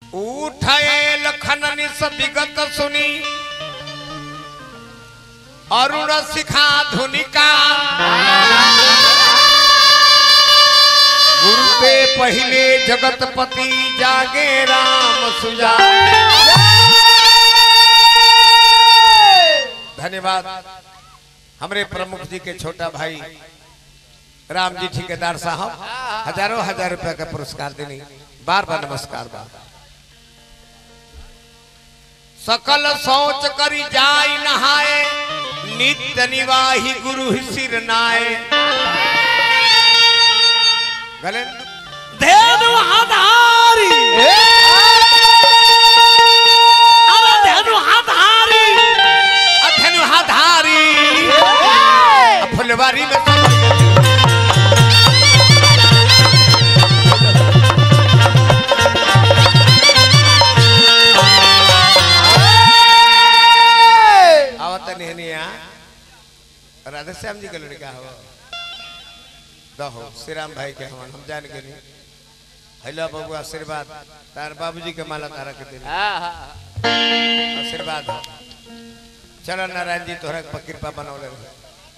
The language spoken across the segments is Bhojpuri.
उठे लखन सब विगत सुनी अरुण शिखा धुनिका गुरु पे पहले जगतपति जागे राम सुजा धन्यवाद हमरे प्रमुख जी के छोटा भाई राम जी ठेकेदार साहब हजारों हजार रुपया का पुरस्कार देनी बार बार नमस्कार बार सकल सोच करी जाय नहाए नित्य निवाही गुरु ही सिर नाए गले धेनु आधारी अरे धेनु आधारी अधनु हाधारी फुलवारी में सब आवत नेहनिया राधे श्याम जी का लड़का हो दहो श्री राम भाई के हम हम जान के नहीं हेलो बाबू आशीर्वाद तार बाबूजी के माला तारा के दिन आशीर्वाद हो चलो नारायण जी तोहरा के कृपा बनौले रहे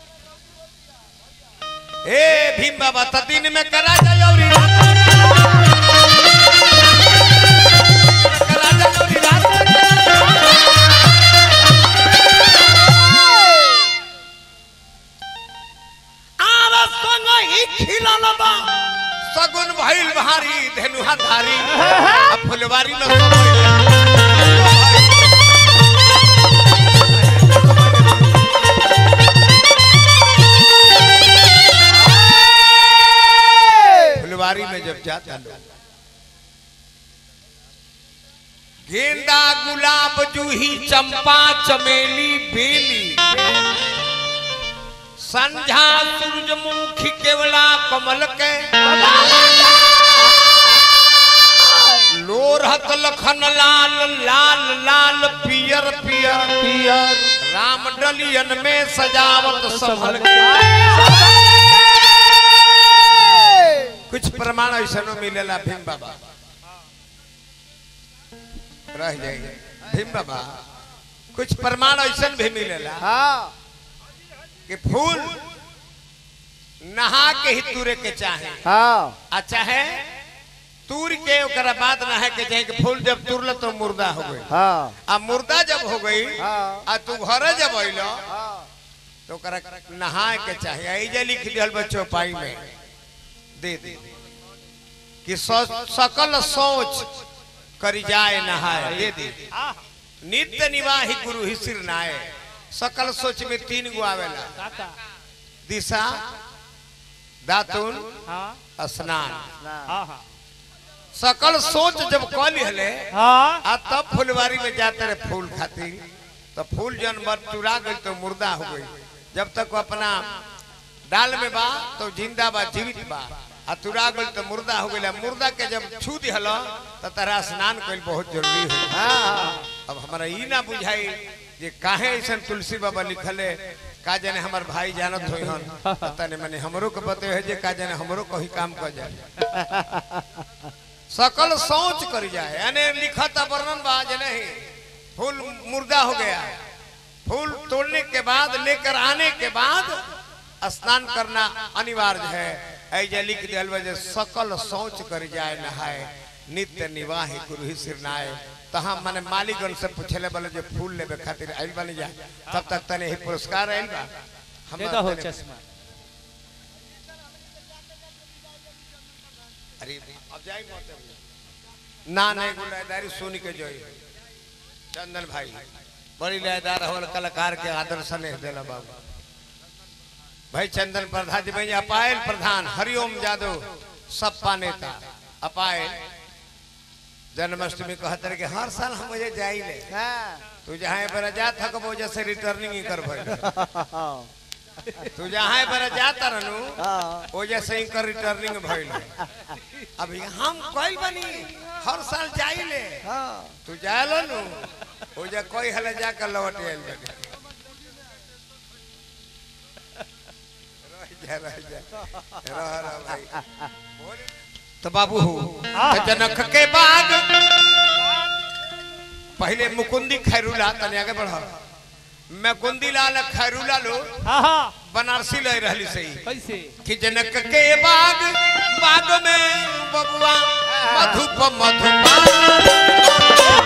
ए भीम बाबा त दिन में करा जाओरी रात में करा जाओरी रात में आरे संग ही खिलल बा सगुन भइल भारी धेनुहा धारी आ फुलवारी में सब फुलवारी में जब जाता लोग गेंदा गुलाब जूही चंपा चमेली बेली संझा सूरजमुखी केवला कमल के लोरहत लखन लाल लाल लाल पियर पियर पियर राम डलियन में सजावट संभल के कुछ प्रमाण ऐसा मिलेला भीम बाबा रह जाइए भीम बाबा कुछ प्रमाण ऐसा भी मिलेला कि फूल नहा के ही तुरे के चाहे आ चाहे तूर के ओकरा बाद नहा के चाहे कि फूल जब तुरल तो मुर्दा हो गई आ मुर्दा जब हो गई आ तू घर जब अइल तो ओकरा नहा के चाहे आई जे लिख दिहल बा चौपाई में दे दे कि सो- सकल सोच करी जाए नहाए दे दे नित्य निवाही गुरु ही सिर नाए सकल सोच में तीन गो आवेला दिशा दातुन स्नान सकल सोच जब कल हले आ तब फुलवारी में जाते रहे फूल खातिर तो फूल जन बटुरा गई तो मुर्दा हो गई जब तक वो अपना डाल में बा तो जिंदा बा जीवित बा आ तुरा गई तो मुर्दा हो गई मुर्दा के जब छू दिहल तो तारा स्नान कल बहुत जरूरी हो अब हमारा ई ना बुझाई जे काहे ऐसा तुलसी बाबा लिखले का जाने हमार भाई जानत होई हन पता नहीं मने हमरो के बते है जे का जाने हमरो कहीं काम कर जाए सकल सोच कर जाए यानी लिखत वर्णन बा जे नहीं फूल मुर्दा हो गया फूल तोड़ने के बाद लेकर आने के बाद स्नान करना अनिवार्य है ऐजे लिख दियल बा जे सकल सोच कर जाए नहाए नित्य निवाही गुरु ही सिरनाए तहाँ मने मालिकगण से पूछले बोले जो फूल लेबे खातिर आइल बनी जा तब तक तने ही पुरस्कार आइल बा हम दे दो तने- चश्मा अरे अब जाई मत अब। ना नहीं गुलादारी सुन के जोई चंदन भाई बड़ी लयदार हमारे कलाकार के आदर स्नेह देला बाबू भाई चंदन प्रधान जी भैया अपायल प्रधान हरिओम यादव सपा नेता अपायल जन्माष्टमी कहते रहे कि हर साल हम मुझे जाइले तू जहाँ पर जा थक वो से रिटर्निंग ही कर भाई तू जहाँ पर जाता रहनु वो जैसे ही कर रिटर्निंग भइल अभी हम कइल बनी हर साल जाइले तू जायलो नु वो जा कोई हले जाकर लौट आइल बनी रह जा रह जा रह रह भाई तो बाबू हो जनक के बाग पहले मुकुंदी खैरूला तने आगे बढ़ मुकुंदी लाल खैरूला लो हाँ हाँ बनारसी ले रहली सही कैसे कि जनक के बाग बाग में बबुआ मधुप मधुपा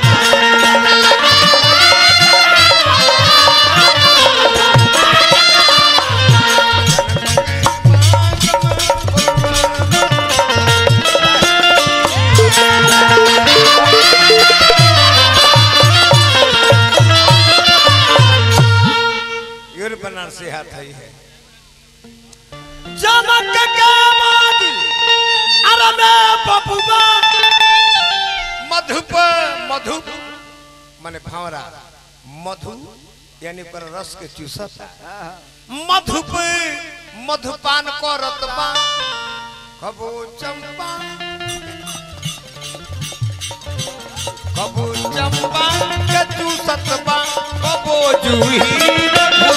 यूर बनारसी हाथ है है जनक के बाद अरे मैं बबुआ मधुप मधु माने भावरा मधु यानी पर रस के चूसता मधुप मधुपान करत बा कबो चंपा कबो चंपा के चूसत बा कबो जूही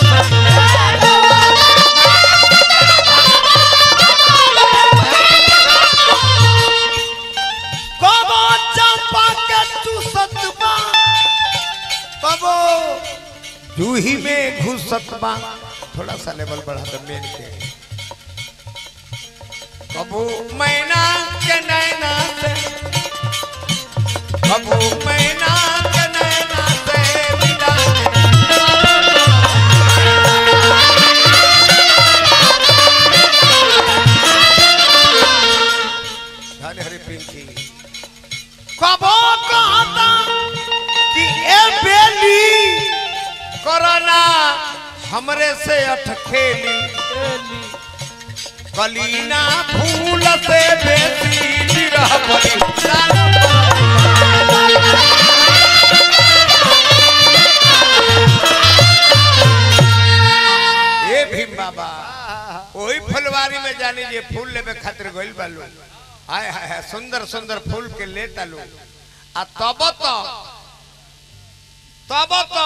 कबो चंपा के चूसत बा कबो जूही में घुसत बा थोड़ा सा लेवल बढ़ा दो मेन के कबो मैना के नैना से कबो मैना के नैना से मिला धन हरि पिंकी कबो कहता कि ए बेली कोरोना हमरे से अटखेली कलीना फूल से बेसी निरह बली ए भीम बाबा ओही फुलवारी में जानी जे फूल लेबे खातिर गइल बालू हाय हाय हाय सुंदर सुंदर फूल के ले तालू आ तब तो तब तो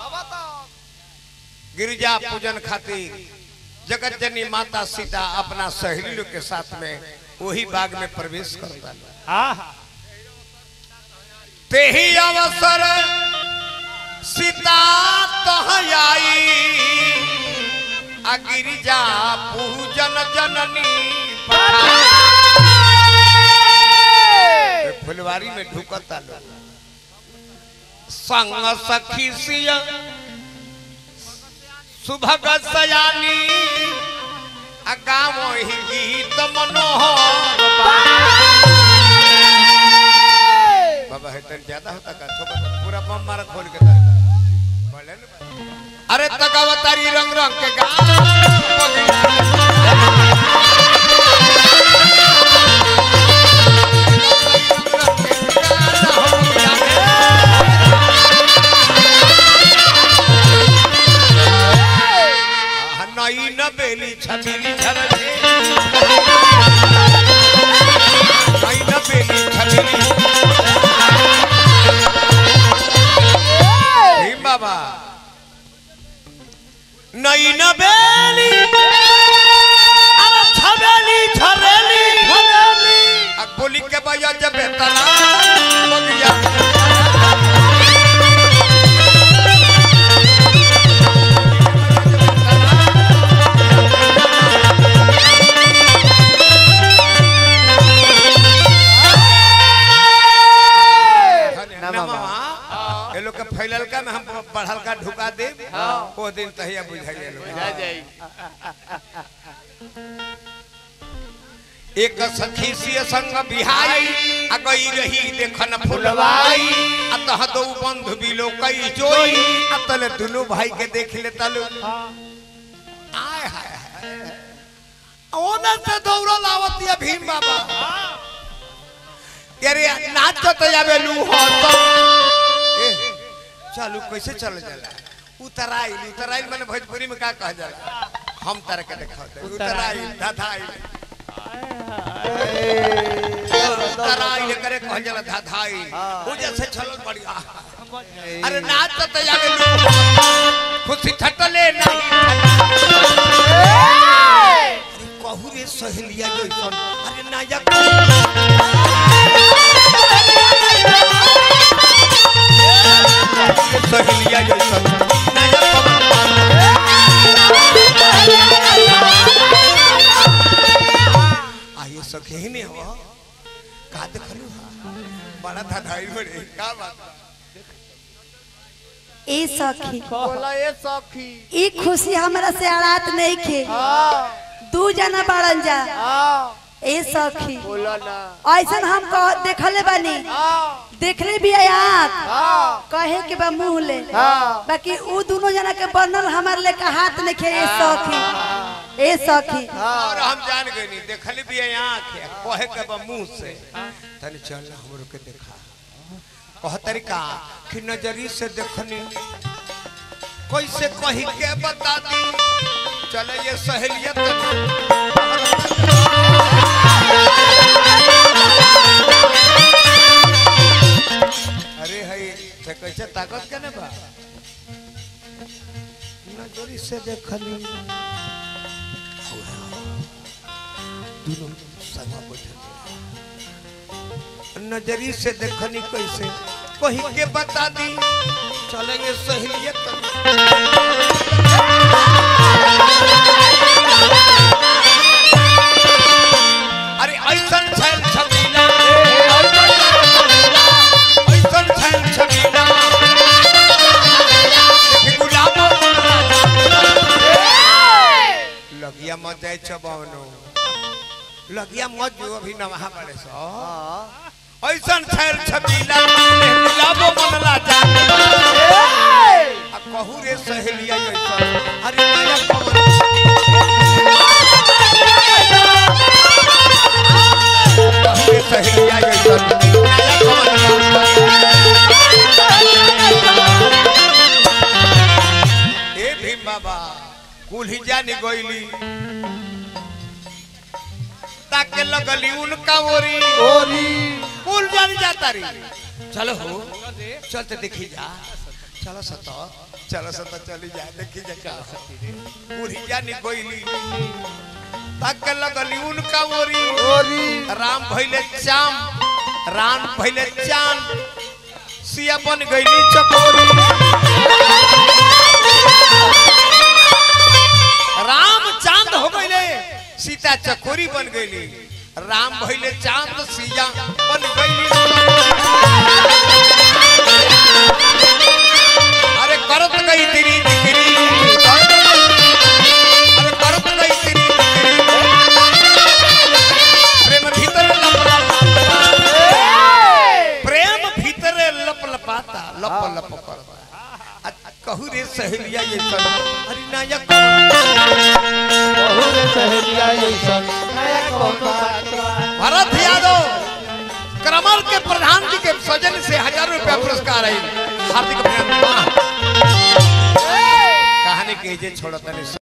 गिरिजा पूजन खातिर जगत जननी माता सीता अपना सहेली लोग के साथ में वही बाग में प्रवेश करता हाँ हाँ ते ही अवसर सीता तह आई आ गिरिजा पूजन जननी ए, फुलवारी में ढुकता लोग संग सखी सिया सुभग सयानी आ गाँव ही गीत मनोहर बाबा है तन ज्यादा होता का थोड़ा सा पूरा बम मारा खोल के तर बोले न अरे तकावतारी रंग रंग के गा नई न बेली छबीली झरने नई न बेली छबीली भीम बाबा नई न बेली अरे छबेली छरेली छरेली आ बोली के बजा जब तना बगिया नमवा। ये लोग के फैलल का में हम बढ़ल का ढुका दे वो दिन तहिया बुझाइए लोग एक सखी सिय संग बिहाई आ गई रही देखन फुलवाई आ तह दो बंधु बिलो कई जोई आ तले दुनु भाई के देख ले तलु आय हाय हाय ओने से दौड़ल आवत या भीम बाबा अरे नाच तो जावे लू हो तो ए, चलू कैसे चल जाला उतराइल उतराइल मैंने भोजपुरी में का कहा जाला हम तरह के देखा उतराइल धाधाइल उतराइल करे कहा जाला धाधाइल वो जैसे चलल बढ़िया अरे नाच तो जावे लू हो तो, खुशी ठटले नहीं अरे कहू रे सहेलिया जैसन अरे नायक आई बड़े का बात बा? ए सखी बोला ये सखी ई खुशी हमरा से आड़ात नहीं खे हाँ दू जना बाड़न जा हाँ ए सखी बोला ना ऐसन हम कह देखले बानी हाँ देखले भी है आँख हाँ कहे के बा मुंह ले हाँ बाकी उ दोनों जना के बनल हमार लेके हाथ नहीं खे ए सखी ए सखी और हम जान गए नहीं देखल भी है आँख है कहे के बा मुंह से तनी चल हमरो के देखा कह तरीका कि नजरी से देखनी कैसे कही के बता दी चले ये सहेलियत अरे हई ते कैसे ताकत के ने बा नजरी से देखनी दोनों संगा बैठल नजरी से देखनी कैसे कही के बता दी चलेंगे सहेलियत अरे ऐसन छैल छबीला ऐसन छैल छबीला देखी गुलाब लगिया मत जाए चबावनो लगिया मत जो अभी नमहा पड़े सो ऐसन छैल छबीला गुलाबो मनला जा आ कहू रे सहेलिया ऐसन अरे नया पवन कहू रे सहेलिया ऐसन नया पवन ए भीम बाबा कुल्ही जानी गोइली ताके लगली उनका ओरी ओरी कुल जानी जाता री चलो हो चलते देखी जा चलो सतो चलो सतो चली जा देखी जा चलो कुल्ही जानी गोइली ताके लगली उनका ओरी ओरी राम भइले चाम राम भइले चांद सिया बन गईली चकोरी राम चांद हो गईले सीता चकोरी बन गईली राम भइले चांद सिया बन गईली अरे करत गई तेरी दिकरी अरे करत गई तेरी दिकरी प्रेम भीतर लप लप प्रेम भीतर लप लपाता लप लप करता आ कहू रे सहेलिया ये सब अरे नायक बहुत सहेलिया ऐसन नया कोनो बात बा। भरत यादव क्रमल के प्रधान जी के सजन से हजार रुपया पुरस्कार आई हार्दिक अभिनंदन कहानी के जे छोड़तनी